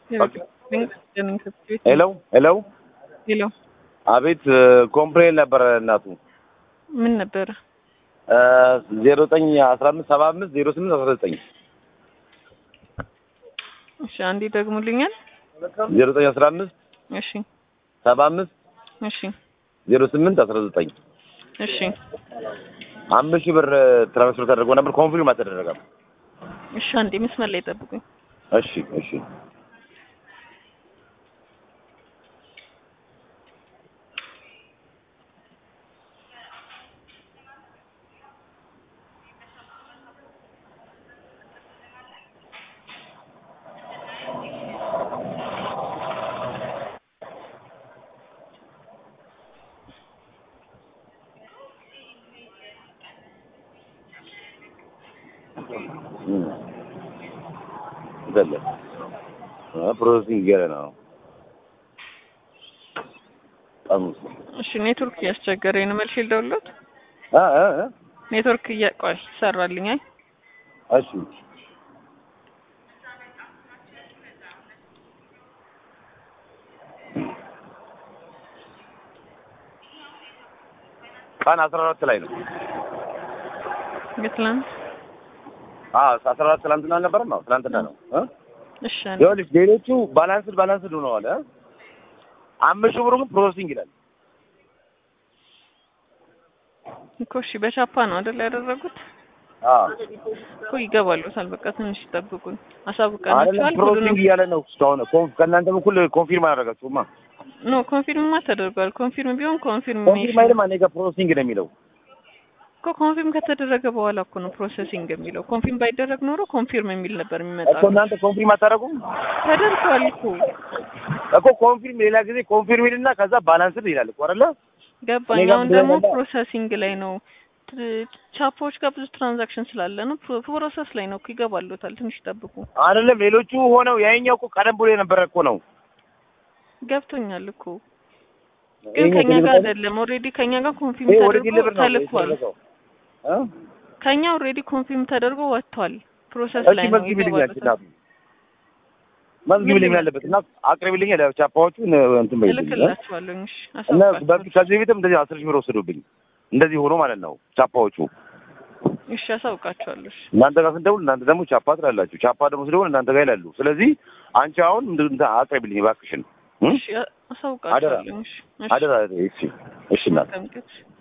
ሄሎ ሄሎ ሄሎ አቤት ኮምፕሌን ነበረ እናቱ ምን ነበረ? ዜሮ ዘጠኝ አስራ አምስት ሰባ አምስት ዜሮ ስምንት አስራ ዘጠኝ እሺ አንዴ ደግሙልኛል። ዜሮ ዘጠኝ አስራ አምስት እሺ ሰባ አምስት እሺ ዜሮ ስምንት አስራ ዘጠኝ እሺ አምስት ሺህ ብር ትራንስፈር ተደርጎ ነበር። ኮንፊርም አልተደረገም። እሺ አንዴ መስመር ላይ ጠብቁኝ። እሺ እሺ ዘለ ፕሮሰሲንግ እያለ ነው። ጠሙስ እሺ ኔትወርክ እያስቸገረኝ ነው። መልሼ ልደውልለት። አ አ አ ኔትወርክ እያቆይ ይሰራልኝ። አይ እሺ ቀን አስራ አራት ላይ ነው። የትላንት አዎ አስራ አራት ትናንትና አልነበረም? አዎ ትናንትና ነው እ እሺ አንዴ ይኸውልሽ ሌሎቹ ባላንስድ ባላንስድ ሆነዋል። እ አምስት ሺህ ብሩ ግን ፕሮሰሲንግ ይላል። እኮ እሺ በቻፓ ነው አይደል ያደረጉት? አዎ እኮ ይገባሉታል። በቃ ትንሽ ይጠብቁኝ። አይደለም አሳውቀናቸዋል። ፕሮሰሲንግ ሁሉንም እያለ ነው እስካሁን። ኮንፍ ከእናንተ በኩል ኮንፊርም አላደረጋችሁማ። ኖ ኮንፊርምማ ተደርጓል። ኮንፊርም ቢሆን ኮንፊርም ኮንፊርሜሽን አይልም እኔ ጋር ፕሮሰሲንግ ነው የሚለው። እኮ ኮንፊርም ከተደረገ በኋላ እኮ ነው ፕሮሰሲንግ የሚለው። ኮንፊርም ባይደረግ ኖሮ ኮንፊርም የሚል ነበር እኮ የሚመጣው። እናንተ ኮንፊርም አታደርጉም ተደርጓል እኮ እኮ ኮንፊርም ሌላ ጊዜ ኮንፊርም ይልና ከዛ ባላንስድ ይላል እኮ አይደለ? ገባኝ። እኔ ጋር አሁን ደግሞ እንደዛ- ፕሮሰሲንግ ላይ ነው። ት- ቻፖዎች ጋር ብዙ ትራንዛክሽን ስላለ ነው ፕሮ- ፕሮሰስ ላይ ነው እኮ ይገባሉታል። ትንሽ ይጠብቁ። አይደለም ሌሎቹ ሆነው ያኛው እኮ ቀደም ብሎ የነበረ እኮ ነው። ገብቶኛል እኮ ግን ይሄኛው ከኛ ጋር ቴሌብር አይደለም። ኦልሬዲ ከኛ ጋር ኮንፊርም ይሄ ወደ ተደርጎ ቴሌብር ነው ተልኳል። የተደረገው እ ከኛ ኦልሬዲ ኮንፊርም ተደርጎ ወጥቷል። ፕሮሰስ እሺ ላይ ነው መዝግቢልኝ ይገባሉታል። እናቱ መዝግቢልኝ ያለበት እና አቅርቢልኝ ቻፓዎቹ እንትን በይልኝ እ? እልክላችኋለሁ። እሺ እና አሳውቃችኋለሁ። በፊት ከዚህ በፊትም እንደዚህ አስር ሺህ ብር ወሰዱብኝ። እንደዚህ ሆኖ ማለት ነው ቻፓዎቹ። እሺ አሳውቃችኋለሁ። እሺ እናንተ ጋር ስንደውል እናንተ ደግሞ ቻፓ ትላላችሁ። ቻፓ ደግሞ ስደውል እናንተ ጋር ይላሉ። ስለዚህ አንቺ አሁን እንደ- እንትን አቅርቢልኝ እባክሽን እ? እሺ አሳውቃችኋለሁ። እሺ እሺ አደራ እሺ እሺ እናት መልካም ቀን።